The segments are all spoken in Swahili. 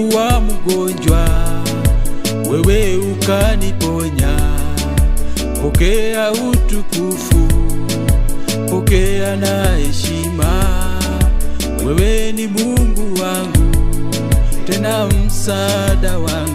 nilikuwa mgonjwa, wewe ukaniponya. Pokea utukufu, pokea na heshima. Wewe ni Mungu wangu, tena msaada wangu.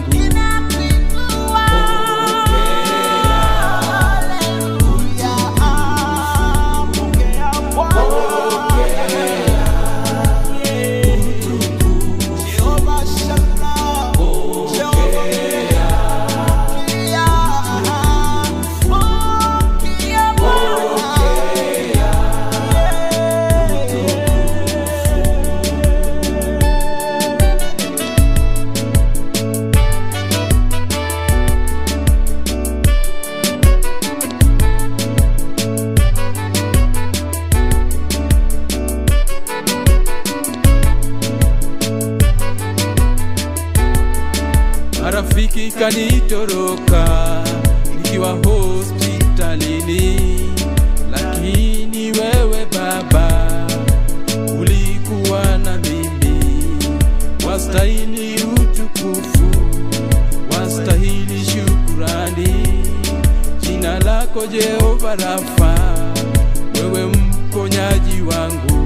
Marafiki kanitoroka nikiwa hospitalini, lakini wewe Baba ulikuwa na mimi. Wastahili utukufu, wastahili shukurani. Jina lako Jehova Rafa, wewe mponyaji wangu.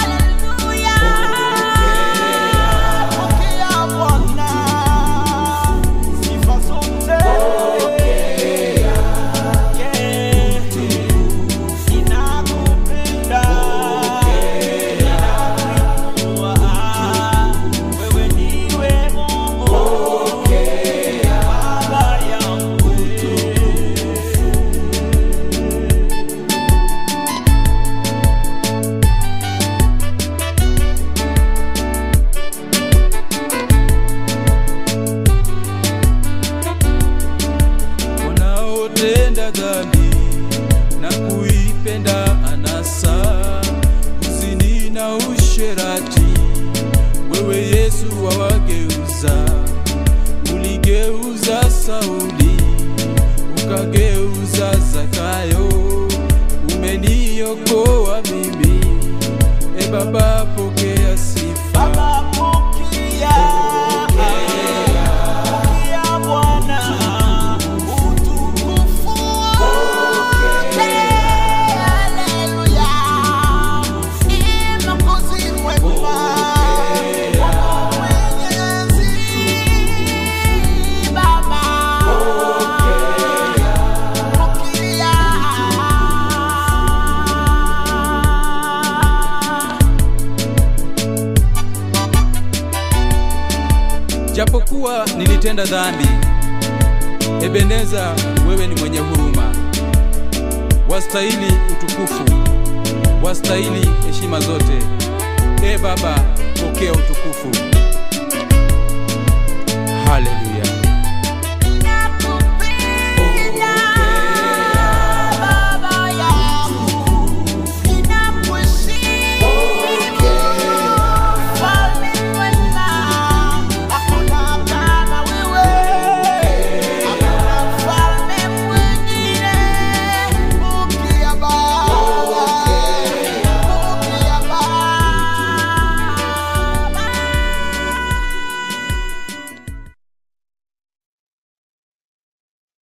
wanaotenda dhambi na kuipenda anasa, uzini na usherati, wewe Yesu wawageuza. Uligeuza Sauli, ukageuza Zakayo, umeniokoa mimi. E Baba, pokea sifa. Japokuwa nilitenda dhambi, Ebeneza, wewe ni mwenye huruma, wastahili utukufu, wastahili heshima zote. E Baba, pokea utukufu. Haleluya.